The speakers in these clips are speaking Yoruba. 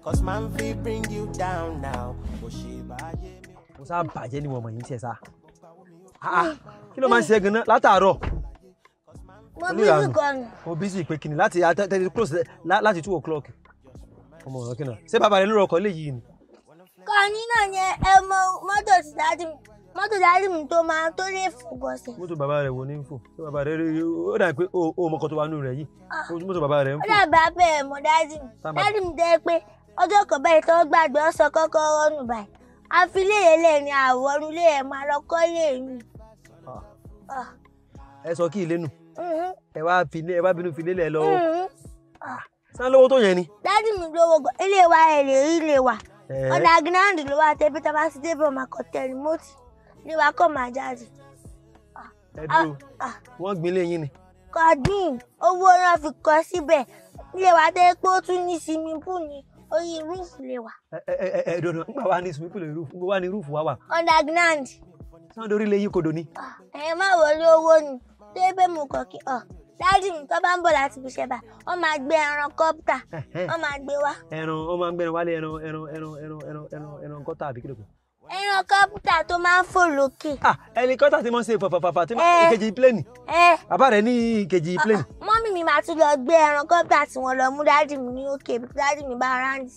Cause man fi bring you down now. Bó ṣe báyé mi. mo sá bàjẹ́ ni wọ́n mọ̀ yín tiẹ̀ sá. Ah, ah, kí ló máa ń ṣe gan-an látàárọ̀ mo bí Oníranù. sí kan nù. mo busy pé kìnnì láti àtẹ́tẹ́ close lá- láti two o'clock ọmọ ọ̀rọ̀ kìnnà ṣé bàbá rẹ ló rọkọ̀ léyìí ni. kọ́ni náà yẹn ẹ mọ mọ́tò ti dájú mi mọ́tò dájú mi tó máa tó lè fògọ́sẹ̀. mọ́tò bàbá rẹ wo ní fò ṣé bàbá rẹ rí ó dà pé ó ó mọ́kàn tó wà nù rẹ̀ yìí mọ́tò bàbá rẹ ń ó fò. dàbí abẹ́ mọ́ dájú mi Tá a máa- dájú mi tẹ́ pé ọjọ́ kan báyìí tó gbàgbé ọ̀sán kọ́kọ́rọ́ nù báyìí àfiléyè lè ní àwọ̀rú lè ẹ̀ máa lọ kọ́ lè yìn. ẹ sọ kí ilé nù ẹ wá fi ẹ wá bínú fi lélẹ̀ lọ sàn lówó tó yẹn ni. dájú mi lówó gan ilé wa ẹ̀ lè rí ilé wa Ẹ̀. ọ̀nà gínáàdì ló wà tẹ́bí tá a bá ti débẹ̀ ọmọ akọ̀tẹ́ rìmọ́tì ilé wa kọ́ máa jáde. ẹ dúró Ah, wọ́n gbin léyìn ni. kọ́dín owó náà fi kọ́ síbẹ̀ ilé wa tẹ́ pé ó tún ní swimming pool ní orí rúùfù lè wà ẹ ẹ ẹ ẹ dọ̀dọ̀ nígbà wa ní swimming pool roof nígbà wa ní roof wa wà ọ̀nà gínáàdì. sàn dorí léyìn kodò ni. ẹ̀yin má wọlé owó ni tó yẹ pé mo kàn kí ọ dájú mi tó bá ń bọ̀ láti fi ṣẹ́ bá wọ́n máa gbé ẹran kọ́pútà wọ́n máa gbé wá ẹran ó máa ń gbẹran wálé ẹran ẹran ẹran ẹran ẹran ẹran ẹran kọ́tà àbí kílò kan. ẹran kọ́pútà tó máa ń fò lókè. ah ẹlikọ́tà tí mo ń ṣe fàfàfàfà tí mo Ẹ. ìkejì pléènì ẹ bàbá rẹ ní ìkejì pléènì. mọ́mì mi máa tún lọ gbé ẹran kọ́pútà tí wọ́n lọ mú dájú mi ní òkè bí dájú mi bá ráǹdì.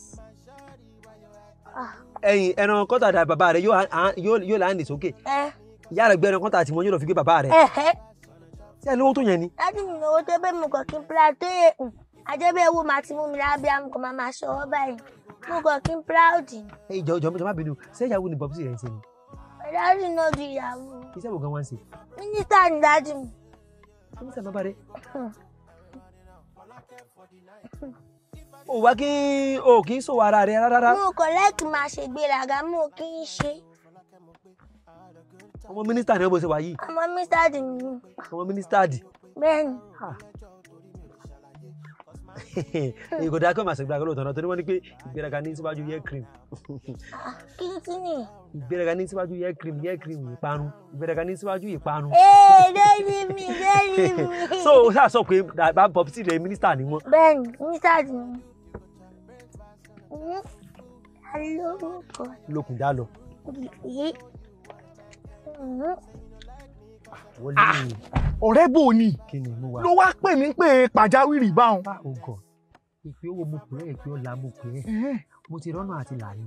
ẹyin ẹran kọ́tà dà bàbá rẹ yóò à- yóò yóò láǹdì sókè ẹ ìyá rẹ gbé ẹran kọ́tà tí mo yóò lọ fi gbé bàbá rẹ. ẹ ẹ tí ẹ lówó tó yẹn ni. dájú mi lówó tó pé mo kàn kí n pla tó yẹ àjẹbẹ́ owó máa ti mú mi lábẹ́ àmọ́ kò máa máa ṣọwọ́ báyìí mo kàn kí n proud ni. ẹ ìjọ ìjọ ìjọ má bínú ṣé ìyàwó ni bọ́bí rẹ ń ṣe ni dájú náà ju ìyàwó iṣẹ́ wo gan wá ń ṣe. mínísítà ni dájú mi. kí ni sábà bá rẹ. o wá kí o kì í sòwò ara rẹ rárá. mo kàn lẹ́ẹ̀kì máa ṣe gbéraga mo kì í ṣe ọmọ mínísítà ni ó bó ṣe wà yìí ọmọ mínísítà dì mí ọmọ mínísítà dì. bẹ́ẹ̀ ni èyí kò dáa kí wọ́n máa ṣe ìgbéraga lóòótọ́ náà torí wọ́n ní pé ìgbéraga ní síwájú hair cream kí n tún nìyẹn. ìgbéraga ní síwájú hair cream hair cream ìparun ìgbéraga ní síwájú ìparun. ee lórí mi lórí mi. so o ṣáà sọ pé bàbá bọ́bí rẹ mínísítà ni wọ́n. bẹ́ẹ̀ ni mínísítà dì mí. alórúkọ lókun já lọ. yìí. wọlé ọ̀rẹ́ bò ní kí ni mo wà. ló wá pè mí pé pàjáwìrì báwọn. ògọ ìpè owó mo pè é ìpè ọ̀la mo pè é Ẹ̀hẹ́n. mo ti rọ́nà àti làyè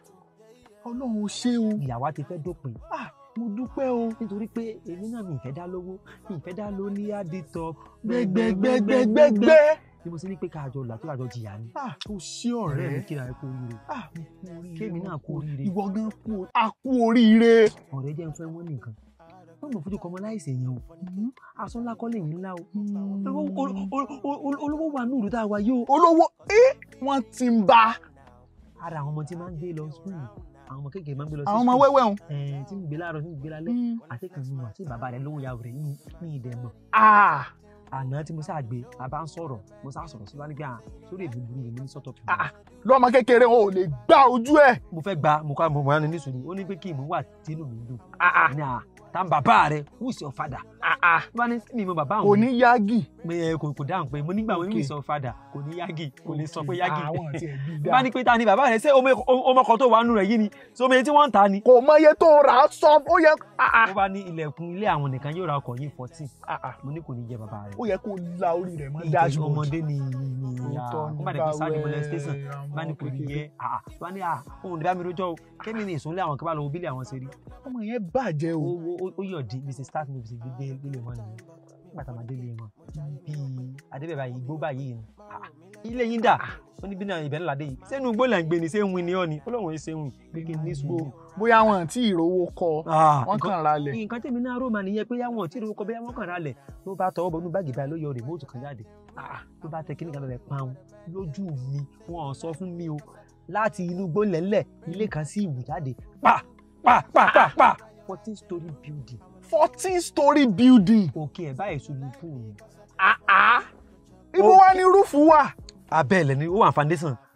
ọlọ́run ó ṣe o ìyàwó ti fẹ́ dópin mo dúpẹ́ o. nítorí pé èmi náà mi ìfẹ́ dá lówó mi ìfẹ́ dá ló ní àdìtọ̀ gbẹgbẹgbẹgbẹgbẹ. ni mo sì ní pé káàjọ là tó àjọ jìyà ni. Ah, ó ṣé ọ̀rẹ́ mi ọ̀rẹ́. kíra ẹ kú oríire Ah, mo kú oríire. kémi náà kú oríire ìwọ gan kú o- a kú oríire. ọ̀rẹ́ jẹ́ ń fẹ́ wọ́n nìkan wọ́n mọ̀ fojú kọmọ láìsè yẹn o aṣọ ńlá kọ́lé yìí ńlá o Olówó- ol- ol- ol- ol- olówó wà ní ìlú tá a wà yìí o. olówó ẹ wọ́n ti ń bá ara àwọn ọmọ tí máa ń gbé lọ skul àwọn ọmọ kékeré máa ń gbé lọ sí àwọn ọmọ skul. wẹ́wẹ́ wọn. Ẹ̀ẹ́n, tí ń gbé láàárọ̀ tí ń gbé lálẹ́ àti kan nínú àti bàbá rẹ̀ lówó yàwó rẹ̀ ní ní ìdẹ̀ mọ̀. Ah, àná tí mo sáà gbé a bá ń sọ̀rọ̀ mo sáà sọ̀rọ̀ síwájú pé à sórí èdè burú mi ní sọ́tọ̀ fún mi. lọ́mọ kékeré wọn ò lè gbá ojú ẹ̀. mo fẹ́ gba mo kọ́ mo mọ̀ ní nísòro ó ní pé kí ìmú wà tínú mi dùn. ní à tá n bàbá rẹ̀ who is your father. wọ́n ní mi mọ bàbá àwọn. kò ní yágì. pé ẹ kò kò dáhùn pé mo nígbà wọn who is your father kò ní yágì kò ní sọ pé yágì. àwọn àti ẹbí dá. bá ní pé ta ni bàbá rẹ̀ ṣé ọmọ ọmọ kan tó wà nù rẹ̀ yìí ni ṣé omi tí wọ́n ń ta ni. kò mọ iye tó rà á sọ ó yẹ ó bá ní ilẹ̀kùn ilé àwọn nìkan yóò ra ọkọ̀ yìí fourteen mo ní kò ní jẹ bàbá rẹ̀. ó yẹ kó la orí rẹ̀ mọ́ ìtọ́jú dashboard. ọmọdé ni ni ìyá Òótọ́ ni ó bá dẹ̀ fi sáàdì mọ́lẹ̀ báwẹ̀ station bá ní kò ní yẹ àà bá ní à òun ní bá mi rójọ́ o kémi ní ìsúnlẹ̀ àwọn kan bá lọ wo bílẹ̀ àwọn ṣe rí. ọmọ yẹn bàjẹ́ o. ó ó ó yọ̀ di mr start mo fi ṣe gbé délé wọn nìyẹn nígbà tá a máa délé wọn bíi adébẹ̀bà yìí igbó báyìí ni Ah, ilé yín dà ó ní bí náà ibẹ̀ ńlá dé yìí sẹ́nu igbó là ń gbé ni ṣé ń win ni ọ́ ni ọlọ́run ẹ̀ ṣe ń win pé kí n ní sùúrù. bóyá wọn tí ìrówó kọ Ah, wọn nǹkan- kàn ralẹ̀. nǹkan tèmi náà rò mà nìyẹn pé yáwọn tí ìrówó kọ bẹ́ẹ̀ wọ́n kàn rálẹ̀ ló bá tọwọ́ bọ̀ nínú báàgì báyìí ló yọ rìmóòtù kan jáde Ah, ló bá tẹ kíní kan lọ́lẹ̀ pàun lójú mi wọn ò sọ fún mi o láti inú gbólẹ̀lẹ̀ ilé kan sí ìwù jáde pa pa pa pa pa fourteen story building fourteen story building. òkè ẹ̀ báyìí ṣubú fún mi. ibo wá ní rúfù wà. abẹ́ ilẹ̀ ni ó wà foundation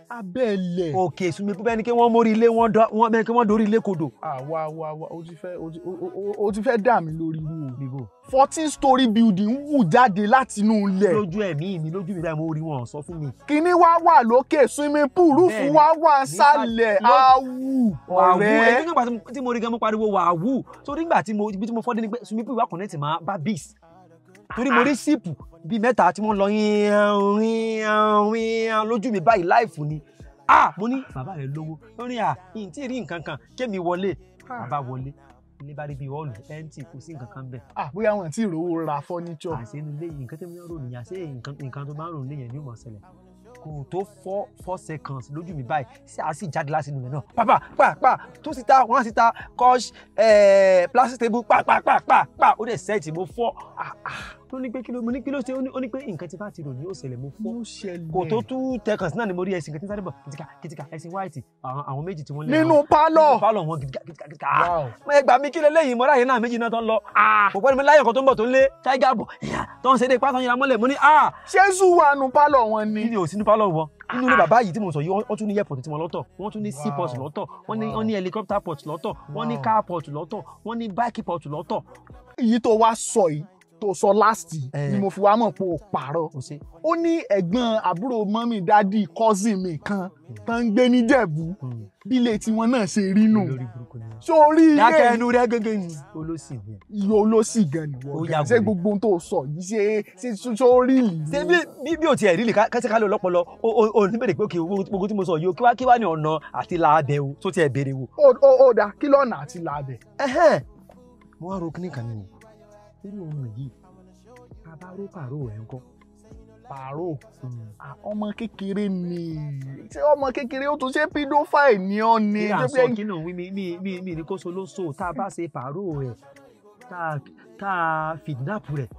abẹ́lẹ̀. òkè sunmi pípẹ́ ni kí wọ́n mórí ilé wọn dọ́ wọn bẹ́ẹ̀ kí wọ́n dorí ilé kodò. àwa wa wa o ti fẹ́ o ti o- o- o ti fẹ́ dà mí lórí irú o. bíbò fourteen story building wù jáde láti inú ilẹ̀. lójú ẹ̀mí mi lójú mi báyìí mo rí wọn sọ fún mi. kíní wá wà lókè swimming pool rúfù Bẹ́ẹ̀ni. wá wà sálẹ̀ Nísàlẹ̀. awù wàhù ọ̀rẹ́. ẹni nígbà tí mo- tí mo rí gan mo pariwo wàhù so nígbà tí mo ibi tí mo fọ́ dé ni pé sunmi pípẹ́ wà connect máa bá bis torí mo rí síìpù bíi mẹ́ta tí wọ́n lọ yíyan yíyan yíyan lójú mi báyìí láìfù ni ah mo ní bàbá rẹ lówó lórí à yìí tí ì rí nǹkan kan kémi wọlé bàbá wọlé ilé bá rí bíi hall empty kò sí nǹkan kan bẹ́ẹ̀ Ah, bóyá wọn ti rówó ra furniture. àṣẹ inú ilé yìí nǹkan tó ń rò nìyà ṣé nǹkan nǹkan tó máa ń rò nílé yẹn ni ó mọ̀ ṣẹlẹ̀ kò tó four four seconds lójú mi báyìí sí àá sì jáde láti inú rẹ̀ náà pàpà pàpà tó síta wọ́n á síta kọ́ṣ plastic table pàpàpàpà ó dẹ̀ sẹ́ẹ̀tì mo fọ́ ah, ah. ó ní pé kí ló mo ní kí ló ṣe ó ní- ó ní pé nǹkan tí bá ti rò ní ó ṣẹlẹ̀ mo fọ́ Ó ṣẹlẹ̀. kò tó two seconds náà ni mo rí ẹṣin kan tí ń sáré bọ̀ kìtìkà kìtìkà ẹṣin white àwọn àwọn méjì tí wọ́n lé nínú àwọn- pálọ̀. nínú pálọ̀ wọn kìtìkà kìtìkà kìtìkà ah Wow. ẹ gbà mí kí lélẹ́yìn mọ́ra yẹn náà méjì náà tó ń lọ. kò pẹ́ ni mi láyọ̀ kan tó ń bọ̀ tó ń lé tiger bọ̀ ẹ̀yà tó ń ṣe dé pátá yẹn mọ́lẹ̀ mo ní a ṣé zoo wà nù pálọ̀ wọn ni. kí ni ò sí ní pálọ̀ wọ nínú ilé bàbá yìí tí mo sọ yìí wọ́n tún ní airport tí wọ́n lọ́tọ̀ wọ́n tún ní sea port Wow. lọ́tọ̀ wọ́n ní Wow. wọ́n ní helicopter port lọ́tọ̀ wọ́n ní Wow. car port lọ́tọ̀ wọ́n ní bike port lọ́tọ̀. èyí tó wá sọ yìí tó sọ last Eh. ni mo fi wá mọ̀ pé o pààrọ̀. kò sí. ó ní ẹ̀gbọ́n àbúrò mọ́mì dádì cousin mi kan tó ń gbé níjẹ̀bú bílé tiwọn náà ṣe rí nù. lórí burúkú ni. sórí dákẹ́ ilé ẹnu rẹ gẹ́gẹ́ ni olóṣì ni. iye olóṣì gan ni Ó wọ́n yà gan ṣé wèrè. gbogbo ohun tó sọ yìí ṣe ṣe sórí ìlú. ṣé bí bí bí o tiẹ̀ rí lè kẹ́sẹ̀ ká lè lọ́pọlọ o o o ní bèrè pé òkè owó gbogbo tí mo sọ yìí o kí wá kí wá ní ọ̀nà àti làábẹ̀ o tó tiẹ̀ béèrè wò. ó ó ó dà kí lọ́nà àti làbẹ̀. ẹhẹ́n mo wá ro kíní kan nínú nínú ọmọ yìí a bá ró pàrọ̀ ẹ̀ ń kọ́. pààrọ̀ Ah, ọmọ kékeré ni ṣé ọmọ kékeré ó tún ṣe pedophile ni ọ́ ni. ní Ṣé àṣọ pé- kí náà wí mi mi mi mi ní kó so ló so tá a bá ṣe pàrọ̀ rẹ̀ tá a tá a fìdínàpù rẹ̀.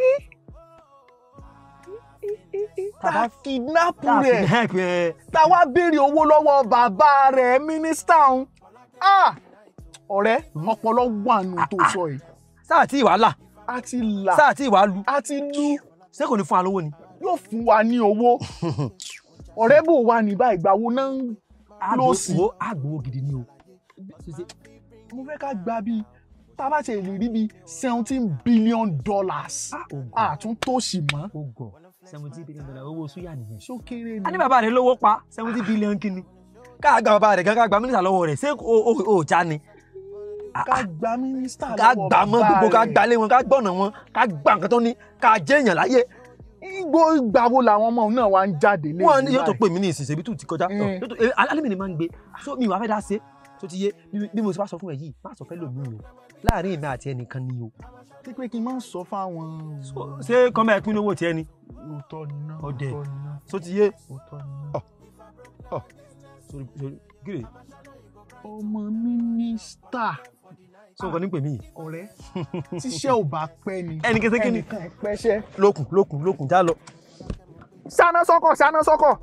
tá a kidnap tá a rẹ̀ fìdínàpù rẹ̀. tá a wá béèrè owó lọ́wọ́ bàbá rẹ̀ mínísítà ọ̀hún. Ah! ọ̀rẹ́ ọpọlọ wà nù tó sọ yìí. sáà tí ìwà là a ti là sáà tí ìwà lu a ti lù ṣé kò ní fún wa lówó ni. yóò fún wa ní owó. ọ̀rẹ́ bò wá ní báyìí ìgbà wo náà ń lọ sí. àgbò àgbò gidi ni o. mo fẹ́ ká gba bíi tá a bá ṣe lè rí bíi seventeen billion dollars. àtúntòṣì mọ́. ó gọ̀ seventy billion dollar owó súyà nìyẹn. ṣó kéré a ní ni. bàbá rẹ̀ lówó pa seventy billion kìíní ká gba bàbá rẹ̀ gan ká gba mínísítà lọ́wọ́ rẹ̀ ṣé o o o já ni. ká gba mínísítà ká lọ́wọ́ gbà mọ́ bàbá gbogbo ká rẹ̀. gbalé wọn ká gbọ̀nà wọn ká gbà nǹkan tó ní ká jẹ́ èèyàn láyé. igbó ìgbà wo làwọn ọmọ náà wá ń jáde lé wọn ní yóò tó pè mí ní ìsinsìnyí bí tù ti kọjá Mm. Yóò tó- eh, alẹ́ mi ni máa ń gbé so mi wàá fẹ́ dá ṣe tó ti yé bí- bí mo ti bá sọ fún ẹ yìí má sọ fẹ́ lòmí o láàrin èmi àti ẹnìkan ni o tí pé kí n máa sọ fáwọn. So- ṣé kọ́mọ ẹ pín owó tiẹ̀ ni òótọ́ ni náà Ọdẹ. òótọ́ ni náà tó ti yé òótọ́ ni náà. sórí sórí gírè ọmọ mínísítà sọ nǹkan ní pè mí yìí ọ̀rẹ́ tíṣẹ́ ò bá pẹ́ ni ẹnì kẹsẹ́ kí ni ẹnìkan ẹ̀ pẹ́ṣẹ́. lókun lókun lókun já lọ. sáná sọ́kọ̀ sáná sọ́kọ̀.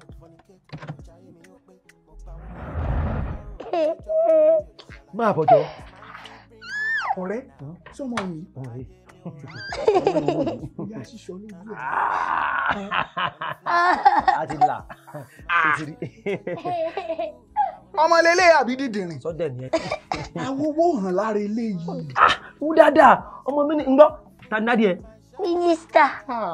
máa bọ̀ jọ. ọ̀rẹ́ sọmọ mi ìyá ṣíṣọ lójú ẹ̀. a ti là ó ti rí ọmọ lélẹ̀ àbí dídìrín. sọdẹ nìyẹn. àwọn owó hàn lára eléyìí. wú dáadáa ọmọ mi ní ń gbọ́ ta ní dádìẹ. mínísítà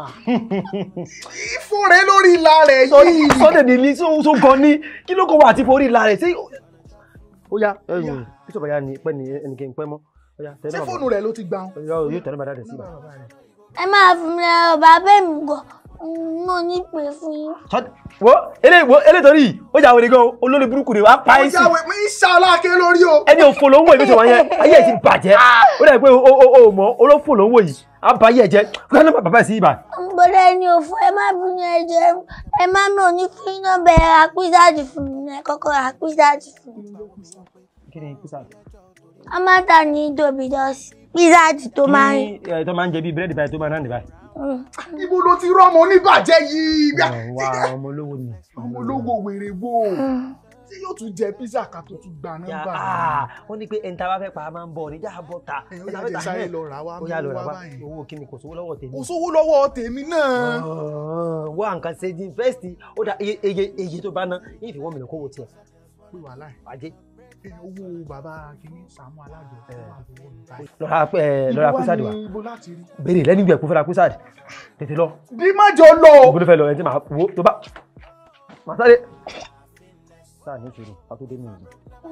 ìfúnre lórí ìlà rẹ̀ yìí. sọdẹ ní ní tó gan ní kí ló kọ wà àti forí ìlà rẹ̀ sí. ó yá Yá. bísọ̀ bàyá ni pẹ́ ni ẹnìkan pẹ́ mọ́ ó yá ṣé fóònù rẹ̀ ló ti gbà wọn. yóò tẹ̀lé bàdá rẹ̀ sí ibà. ẹ máa fún mi lọ bàbá mi gọ mo ní pè fún yín. Sọdẹ- wo eléyìí wo eléyìí torí yìí ó jà wèrè gan o, olórí burúkú rẹ̀ wá pa ẹ́ sí. ọjà wẹ̀ mí ṣàlàkè lórí o. ẹni òfò ló ń wò ìbísọ̀ wọn yẹn ayé ẹ̀ ti bàjẹ́ ó dà pé o o o mọ̀ olófò ló ń wò yìí á ba ayé ẹ̀ jẹ́ gbọ́dọ̀ bàbá ẹ̀ sí ibà. gbọ́dọ̀ ẹni òfò ẹ má bínú ẹjọ́ ẹ má mi ò ní kí iná bẹ̀rẹ̀ ra písàdì fún mi ẹ kọ́kọ́ ra písàdì fún mi. kí ni písà. a máa tà ní dominos písàdì tó máa ń. ní ẹ tó máa ń jẹ bíi búrẹ́dì báyìí tó máa ń náà báyìí. Mm. ibo ló ti rọ́mọ oníbàjẹ́ yìí. wà ọmọ olówó ni. ọmọ olówó wèrè wo. Mm. tí yóò tún jẹ pizza ká tó tún gba Ya, nọ́mbà ah, wọ́n ní pé ẹni tá a bá fẹ́ pa á máa ń bọ̀ ní já bọ́ ta. ẹ̀ ó ẹni tá yá a fẹ́ jẹ́ ta sáré ẹ̀. lọ rà wá ó yá lọ rà mú wá báyìí. owó kí ni kò sówó lọ́wọ́ tèmi. kò sówó lọ́wọ́ tèmi náà. wọ́n à ń kan ṣe di fẹ́ẹ̀sì ó dá iye iye iye tó bá ná yìí fi wọ́n mi lọ kówó tiẹ̀ pé wàhálà ẹ̀ ajé. ẹ̀, owó bàbá kìíní Sàámú Alájọ tó wà lọ́wọ́ mi báyìí. lọ́ra ẹ̀ lọ́ra Ibo wá kúsàdì wa ní ibo láti rí. béèrè lẹ́nu ìgbẹ́ kó fẹ́ra kúsàdì tètè lọ bí má jọ lọ. ògbó ló fẹ́ lọ ẹ̀ tí màá wo tó bá màá sáré. sáà ní ìṣòro a tó dé ní ìlú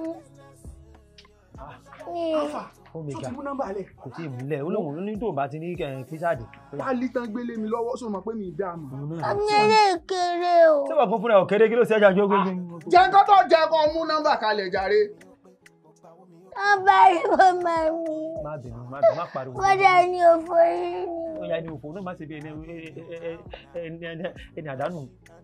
Alfa ó mi tó ga ti mú nọ́mbà lẹ̀. kò tí ì múlẹ̀ ó lóun ní tóun bá ti ní kúsàdì. pálí tán gbélé mi lọ́wọ́ sọ ma pé mi ì dá a mọ̀. ọmọ eré kéré o. ṣé wàá kún fúnra ọ̀ kéré kí ló ṣe ẹja jógó gbé. jẹ́ nǹkan tó jẹ́ kó mú nọ́mbà kalẹ̀ jàre. wọ́n bá rí ọmọ mi. má bínú má bínú má pariwo. wọ́n dá ní òfò yìí ó ni. yá ní òfò náà má ṣe bí ẹni ẹni ẹni ẹni àdánù.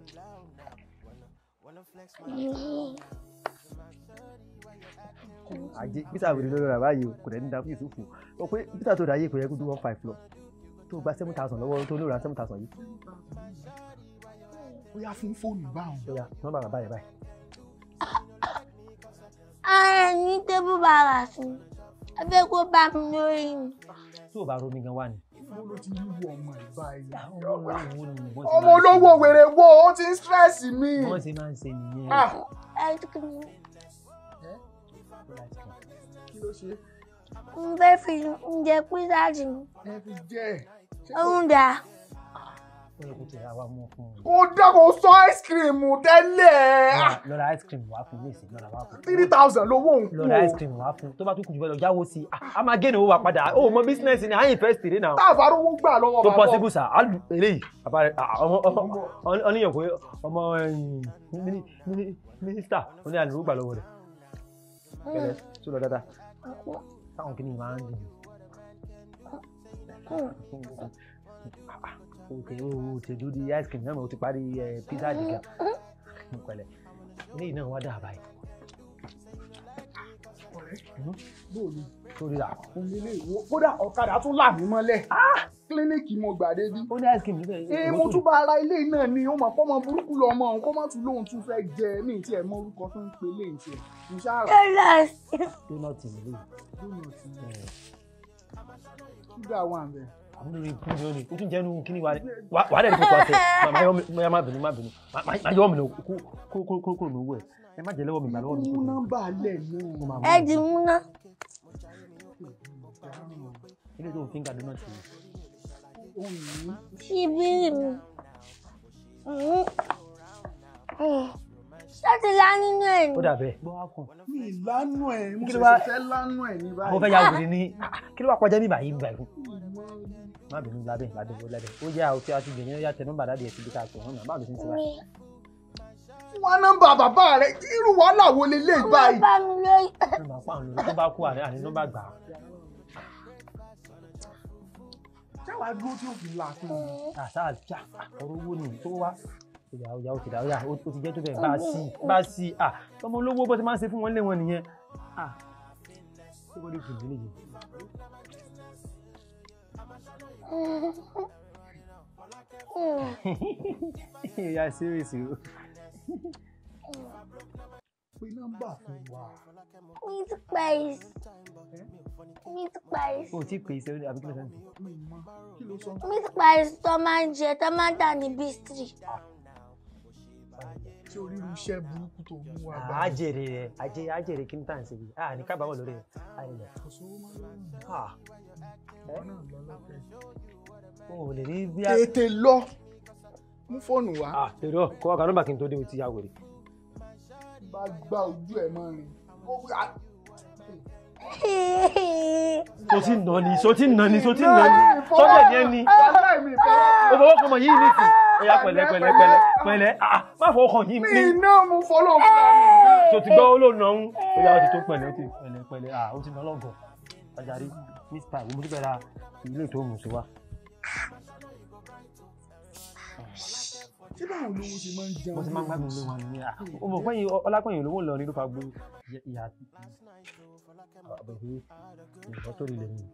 ajé bísà wèrè lórí rà báyìí o kò dẹ̀ ní da fún ìsúfù o pé bísà tó dáyé kò yẹ kó tó one five lọ tó gba seven thousand lọ́wọ́ tó lóra seven thousand yìí ó yá fún fóònù báwọn. ó yá nọ́mbà bàbá yẹn báyìí. ara ní tébù bàrà sí i abẹ́ kó bá mi lórí mi. tí ò bá romi gan wà ní. Ibo ló ti rí wo ọmọ ẹ̀ báyìí. ọmọ ọmọ olówó wèrè wo ó ti ń stress mi. wọ́n ṣe máa ń ṣe nìyẹn. Ah, ice cream kí ló ṣe ń fẹ́ fi oúnjẹ písà jù mí. ẹ fi jẹ́ ẹ̀. òun dà ó yẹ kó tẹ̀ àwa mú fún un. kó dákò sọ ice cream tẹ́lẹ̀. Ah, lọ́ra ice cream wá fún léèsì lọ́ra wá fún. three thousand lówó òun kú lọ́ra ice o. cream wá fún tó bá tún kù jù bẹ́ẹ̀ lọ jáwó sí i a máa gé ní owó wa padà ó mọ bísínẹ́sì ni àyìn fẹ́ẹ́ sèré náà. tá a bá rówó gbà lọ́wọ́ tó bàbá possible sir á lù eléyìí bàbá rẹ ọmọ ọmọ ọníyàn pé ọmọ mínísítà ó ní àlùrú gbà lọ́wọ́ rẹ̀ kẹlẹ tó lọ dáadáa táwọn kìnìún máa ń dùn o tẹ o tẹ dúró di ice cream náà o ti parí pizza dìgbà pẹ̀lẹ́ eléyìí náà wá dà báyìí bóòlù sórí rà òun lè wo kódà ọ̀kadà tún là mí mọ́lẹ̀ kílíníìkì mo gbà débi. ó ní ice cream níbẹ̀ ee mo tún bá ara ilé náà ni ó mọ̀ pọ́ mọ burúkú lọ ọmọ òun kó má tún lóun tún fẹ́ jẹ mí tí ẹ̀ mọ orúkọ tó ń pe léyìn tí ẹ̀ mo ṣáà rà dollars donut nílé lónà tí ṣúgà wà ń bẹ̀. àwọn olórí ikú ni ó ní o tún jẹ́nu kíní wa rẹ̀ wà á dẹ̀ ní kókó àṣẹ má yọ mi má bínú má bínú má yọ mi lọ kó kó kó kó lówó ẹ̀ ẹ má jẹ́ lọ́wọ́ mi gbà lọ́wọ́ mi mú kó nọ́mbà lẹ̀ mo máa náà. mú ẹ dì mú ná. ilé tó ń fi ń ga donut yìí. òun ní ṣíbírì mi. ṣáàtì lá nínú ẹ̀ ó ni. dà bẹ́ẹ̀ gbọ́ wá kàn mi lánú ẹ̀ mo Kí ló ṣẹ̀ṣẹ̀ wá- fẹ́ lánú ẹ̀ ní àwọn báyìí. fẹ́ ya wèrè ní kí ló wà kọjá ní báyìí báyìí fún má bínú lábẹ́ lábẹ́ ó lábẹ́ ó yá òfin àti gbẹ̀yìn ó yá tẹ nọ́mbà dáadé ẹ̀ síbi ká pè wọ́n náà báwo ló ti ń ṣe báyìí. wá nọ́mbà bàbá rẹ̀ irú wàhálà wo lélẹ̀ wọ́n báyìí. bá mi lórí. nọ́mbà pa àwọn olórí tó bá kú àní àní nọ́mbà gbà á. ṣáwa dúró tí ó fi là fún mi. àṣà àjà ọ̀rọ̀ owó ni tó wá ìyá ọ̀yà ó ti dà ọ̀yà ó ti jẹ́ tó bẹ́ẹ̀ bá a sí bá a sí à ọmọ olówó bó ti máa ń ṣe fún wọn lé wọn nìyẹn à ṣé wọ́n lè fi ìdílé yìí. ìyá serious o. pé nọ́mbà fún wa. meat pies. meat pies. o ti pè é sẹ́wọ́n àbí kí ló sẹ́wọ́n. mi mọ kí ló sọ. meat pies tó máa ń jẹ tó máa ń tà ní bistri. tí oríru iṣẹ́ burúkú tó mú wa bá. àjèrè rẹ àjẹ àjèrè kí n tà ń ṣe yìí à ní kábàámọ̀ lórí rẹ àyẹ̀lẹ̀. kò sówó mọ́ lọ́rùn. à ìwọ náà lọ lọ́fẹ̀ẹ́. o ò lè rí bí a. tètè lọ mú fóònù wá. à èrò kọ́ ọ̀gá nọ́mbà kí n tó dé o ti yá wèrè. bá gbá ojú ẹ̀ mọ́ rin. Ó wí- so ti nà ni so ti nà ni so ti nà ni sọ́jà ni ẹni. Wàhálà mi fẹ́. o fọwọ́ kan mọ̀ yìí ní ti. ó yá pẹ̀lẹ́ pẹ̀lẹ́ pẹ̀lẹ́ pẹ̀lẹ́ ah má fọwọ́ kan yìí mi ní. iná mu fọlọ́ fún mi. tó ti gbọ́ olóòna ń ó yá o ti tó pẹ̀lẹ́ o ti pẹ̀lẹ́ pẹ̀lẹ́ ah o ti nà lọ́gọ̀ ajarí miss pie mo ti bẹ̀rẹ̀ ra ilé tó mú sí wa. ṣé báwo lówó ṣe máa ń jẹun. mo ti máa ń gbádùn ilé wọn nìyẹn ah o mọ̀ pé ọlápẹ̀yìn olówó lọ ní ló fa gbó ìyá àbẹ̀wé ìyá tó rí lẹ́yìn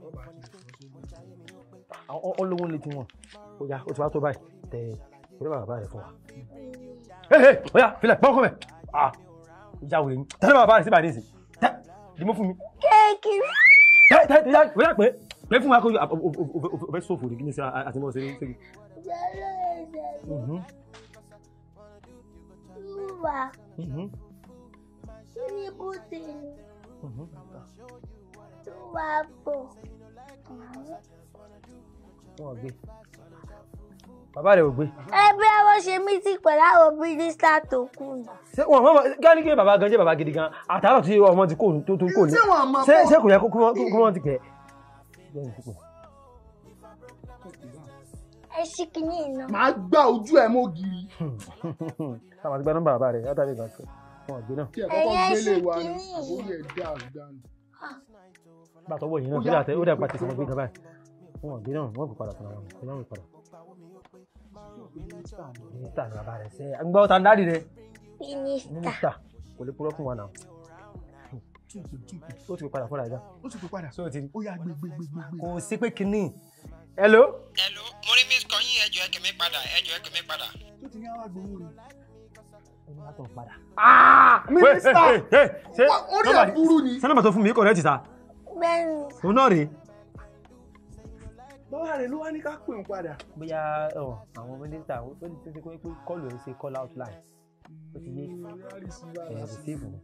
àwọn olówó ń létí wọn ó yá ó ti wá tó báyìí tẹ ìrẹ́ bàbá rẹ̀ fún wa. ẹ ẹ ó yá filẹ̀ bá ọkọ mẹ́ ah ìjà wèrè ni tẹ́lẹ̀ bàbá rẹ̀ síbà ní ìsìn tẹ́ dìmọ́ fún mi kéèkì tẹ́ tẹ́ tẹ́ wíyà pé pé fún wa kó o fẹ́ sófò ní kí ní sí àti mọ́ sí ní sí. jẹ́rọ ẹ̀jẹ̀ túwà síríbùtì túwà pọ̀ Wọ́n gbé bàbá rẹ̀ ò gbé. ẹgbẹ́ wọn ṣe mítì pẹ̀lú àwọn mínísítà tó kù ni. ṣé wọn mọ gani kí bàbá gan jẹ́ bàbá gidi gan àtàrà tí ọmọ ti kò tó tó kò ní Ṣé wọn mọ̀ ṣé pọ̀? ṣé kò yẹ kó kó kó wọn ti kẹ. ẹ ṣí kìíní iná. màá gbá ojú ẹ mọ́ gírí sábà ti gba nọ́mbà bàbá rẹ̀ yàtọ̀ àbíkan tó wọn gbé náà. tí ẹ kọ́kọ́ Ẹ̀yẹ́ gbélé ṣì wa ni kìíní. àbórí ẹ̀ dá àdánù. bàtọ̀ wọ̀ yìí náà kí lóò ó dà pàtẹ́ sọmọ gbé gan báyìí wọn gbé náà wọn kò padà fún wọn kò náà padà. mínísítà ni bàbá rẹ̀ sẹ́ àgbà ọ̀tá dáàdì rẹ̀ mínísítà. mínísítà kò lè purọ́ fún wa náà túkù túkù ó ti fi padà fúnra ẹ̀dá. ó ti fi padà so ti ó yá gbé gbé gbé gbé gbé. kò sí pé kínní. hello. hello mo rí miss kọyìn ẹjọ ẹkẹ mi padà ẹjọ ẹkẹ mi padà. tó ti ní àwọn agbowó ni. ẹni wá tó ń padà. mínísítà ṣé Wá, orí ẹ̀ burú ni. ṣé nọ́mbà tó fún mi kò rẹ́ ti sa bẹ́ẹ̀ni òun náà rèé. bàbá rẹ̀ ló wá ní ká pè ń padà. bóyá ọ, àwọn mínísítà ó ti ṣe pé pé kọlù ẹ ṣe call out line ó ti yé ẹ receive ni.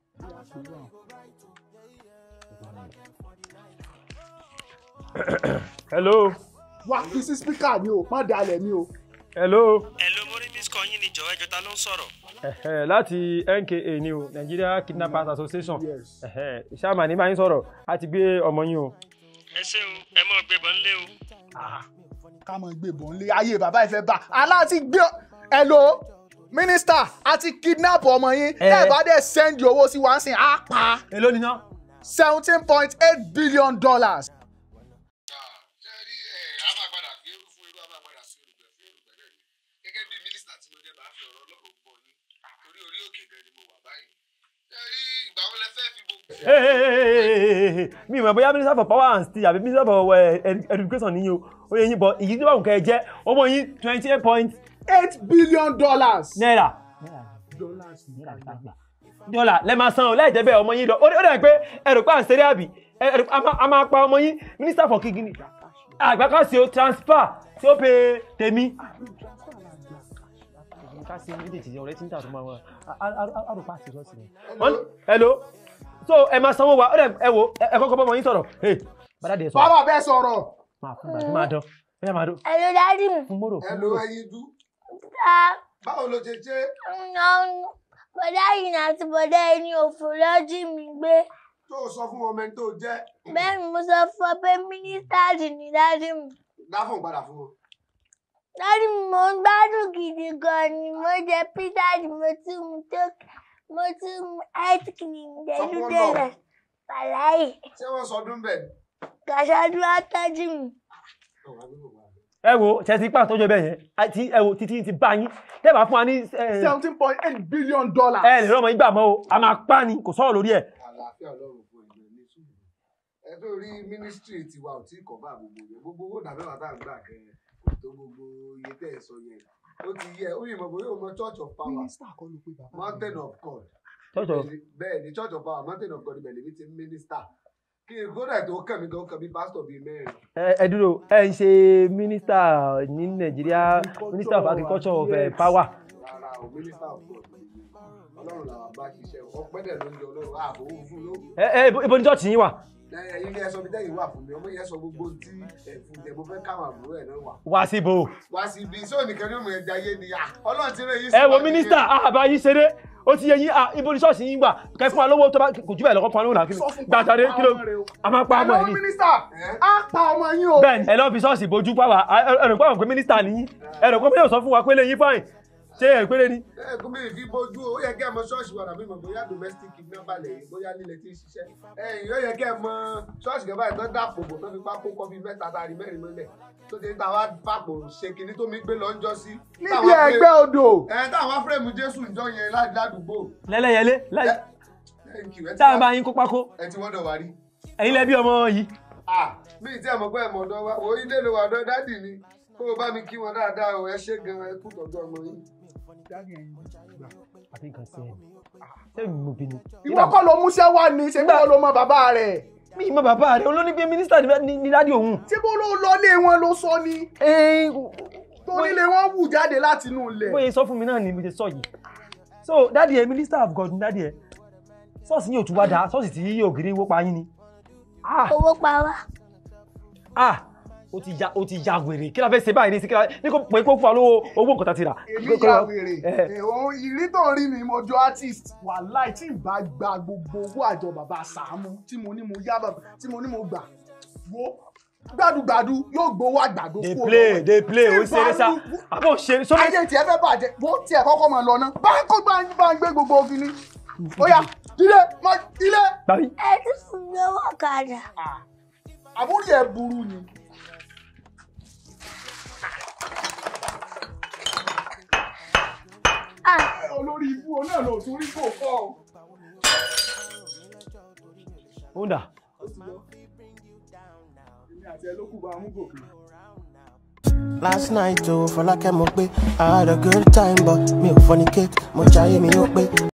hello wá fi sí spíkà ni o má dalẹ̀ mi o. hello hello mo rí miss kọyìn ni jọ̀wọ́ ẹjọ ta ló ń sọ̀rọ̀. Ẹ̀hẹ̀, láti NKA ni o Nigeria Kidnappers Association Yes. Ẹ̀hẹ̀, ṣáàmà ní bá yín sọ̀rọ̀ a ti gbé ọmọ yín o. ẹ ṣé o ẹ mọ gbé bọ nílé o. ká mọ̀ gbé bọ̀ nílé ayé bàbá ìfẹ́ bá aláàtí gbé ẹ lo mínísítà àti kidnap ọmọ yín Eh. tẹ́ ẹ bá dẹ̀ send owó sí wa ń sìn á pa èló ni ná. seventeen point eight billion dollars. ṣe rí ẹ a máa padà fi eru fún irú a máa padà sí olùgbẹ fún olùgbẹ náà ni gẹ́gẹ́ bí mínísítà tí mo jẹ́ bá fi ọ̀rọ̀ Ọlọ́run gbọ́ yín torí orí òkè gan ni mo wà báyìí ṣe rí ìgbà wo lẹ fẹ́ fi gbogbo. Hey, hey, hey, hey, hey, hey. mi ò mọ̀ bóyá minister for power and steel àbí minister for eh, ed- education nìyí o ó yẹ yín bọ̀ ìyí tí wọ́n kẹ́ ẹ jẹ́ ọmọ yín twenty eight point eight billion dollars. naira dọ́là lẹ́ máa san o láì jẹ́ bẹ́ẹ̀ ọmọ yín lọ ó dẹ̀ pé ẹ̀rù pa àǹsẹ̀rẹ̀ àbí ẹ̀rù a máa- a máa pa ọmọ yín minister for kìkìnì àgbàkásí o transfer tí ó pe tèmi. ká sí méjèèjì ọ̀rẹ́ tí ń tà tó máa wà àrùpá àti ìrọsì rẹ̀. hello so ẹ máa sanwó wa ó dẹ̀ ẹ wo ẹ kọ́kọ́ bọ́ ọmọ yín sọ̀rọ̀ hey bàdá dẹ̀ sọ̀rọ̀ bàbá bẹ́ẹ̀ sọ̀rọ̀. máa fún bàdá máa dán ẹ máa dán ẹ̀rọ dájú mi. fún mọ́rò ẹ fún lo mọ́rò. ẹyin dú ta báwo ló ṣe ṣe bọ̀dá yìí àti bọ̀dá ẹni òfò lọ́jú mi gbé. tó o sọ fún ọmọ ẹni tó jẹ́ bẹ́ẹ̀ ni mo sọ fún ọ pé mínísítà ní dájú mi. dáfọ̀n padà fún wọn. dájú mi mò ń gbádùn gidi gan ni mo jẹ pizza ni mo tún mu tókì mo tún mu ice cream Sọ dẹ̀lú fún dẹ̀lẹ̀ Ọlọ́run. pàláyé ṣé wọ́n sọdún bẹ́ẹ̀ ni. kàṣáájú àtọ́jú mi. ẹ wo tẹ̀sí pàtó tó jẹ bẹ́ẹ̀ yẹn àti ẹ wo títí ti bá yín tẹ́ bá fún wa ní ẹ seventeen point eight billion dollars. ẹ lè rọmọ yín gbà mọ́ o a máa pa ni kò sọ̀rọ̀ lórí ẹ̀. àlàáfíà Ọlọ́run fún ẹgbẹ́ ní sùúrù ẹ tó rí mínísítírì tiwa ò tí kọ̀ bá gbogbo yẹn gbogbo owó dàbẹ́wà tá à ń gbà kẹ́ kò tó gbogbo iye tẹ́ ẹ sọ yẹn ó ti yẹ ó yìnbọn bóyá o mọ church of power mínísítà kọ́ ló pé bàbá. mountain of God tọ́jọ́ bẹ́ẹ̀ ni church of power mountain of God ibẹ̀ lèmi ti ń mínísítà kí n kódà tó kàn mí gan kàn mí pásítọ̀ bíi mẹ́rin ẹ ẹ dúró ẹ ń ṣe mínísítà ní nàìjíríà mínísítà of agriculture of eh, power. rárá o mínísítà of God lèmi Ọlọ́run làwọn bá ṣiṣẹ́ ọpẹ́ dẹ̀ ló ń jẹ Ọlọ́run ààbò òun fún ló ẹ ẹ ibo- ibo ni church yín wà. ẹyin ní ẹsọ bí tẹ́yìn wà fún mi ọmọ yẹn sọ gbogbo tí ẹ̀fún jẹ mo fẹ́ káwọn àbúrò ẹ̀ náà wà wá sí ibo. wá sí ibi sóò nìkan ní ọmọ ẹja yé ni à Ọlọ́run ti rẹ̀ yín ẹ wo mínísítà àbá yín ṣeré ó ti yẹ yín à ibo ni church yín gbà kẹ fún wa lówó tó bá kò jù bẹ́ẹ̀ lọ́kọ́ fún wa lówó làákìlì Sọ fún gbàtàdé pa kí ló ọmọ rẹ o. a máa pa ọmọ ẹ Hello, ní. mínísítà á pa ọmọ yín o. bẹ́ẹ̀ni ẹ lọ fi ṣọ́ọ̀ṣì bójú pàwà ẹrù pàwọn pé mínísítà nìyí ẹrù pé yóò sọ fún wa pé lè yín fáìn ṣé ẹ péré ni. ẹ kó mi fi bójú ó yẹ kẹ́ ẹ mọ ṣọ́ọ̀ṣì wa tàbí mọ̀ bóyá domestic kidnapper lẹ̀ yìí bóyá lílẹ̀ tí ń ṣiṣẹ́ ẹ̀yìn ó yẹ kẹ́ ẹ mọ ṣọ́ọ̀ṣì kan báyìí tó dàpọ̀ bò tó fi pákó kọ́ bí mẹ́ta tàrí mẹ́rin mọ́lẹ̀ tó ti ń ta wá fàpò ṣe kinní tó mi gbé lọ ń jọ sí. níbi ẹgbẹ́ odò. ẹ táwọn fúrẹ́mù Jésù ń jọ yẹn lá- ládùúgbò. lẹ́lẹ́yẹlé Ẹ- thank you, ẹ ti táwọn wá- bá yín kó pákó ẹ ti wọ́dọ̀ wá rí. ẹ̀yin lẹ́bí ọmọ yìí. Ah, mi ì tí ẹ mọ̀ pé ẹ mọ̀ ọ̀dọ̀ wa òun ilé ló wà ọ̀dọ̀ dádì ni kó o bá mi kí wọn dáadáa o ẹ ṣé gan ẹ kú tọ́jú ọmọ yín. Dáàdì ẹ̀yin gbà. àbí nǹkan sí ẹ sẹ́yìn mo bínú. ìwọ kọ́ ló múṣẹ́ wá ni ṣé kí wọ́n ló mọ bàbá rẹ̀ mi mọ bàbá rẹ olóní pé mínísítà ní ní dádì òun. ṣé bó ló lọlé wọn ló sọ ni Ẹ, tó nílé wọn wù jáde láti inú ilẹ̀ bóyá sọ fún mi náà ni mo ṣe sọ yìí so dádì ẹ minister of God ni dádì ẹ ṣọ́ọ̀ṣì yóò tún wá dá ṣọ́ọ̀ṣì tí ògiri wó pa yín ni ah owó pa wá ah ó ti ya ó ti ya wèrè kí la fẹ́ ṣe báyìí ní sí kí la ní kò pé kó fún wa lówó owó nǹkan tá a ti rà. èmi ya wèrè Eh. èèwọ̀n ìrí tó rí mi mo jọ artist wàláì tí ì bá gba gbogbo owó àjọ bàbá Sàámú tí mo ní mo yá bàbá tí mo ní mo gbà wo gbàdúgbàdú yóò gbowó àgbàdo dey kúrò play lọ́wọ́. dey play Tí ó ṣeré sá ìbálò- àbọ̀ ṣeré sọ́mọ́ ayé tiẹ̀ fẹ́ bàjẹ́ wo tiẹ̀ kọ́kọ́ máa lọ ná báńkò bá ń bá ń gbé gbogbo ògiri ó yá ilé má ilé gbàgbé ẹ tún fún mi owó ọ̀kadà àbúrò ẹ̀ burú ni. ah olórí ibú o náà ló tún rí kò fọ́ o. ó ń dà èmi àti ẹ ló kù bá mú gòkè. Last night, oh, for like I'm I had a good time, but me fornicate, mo jayé mi ó pé.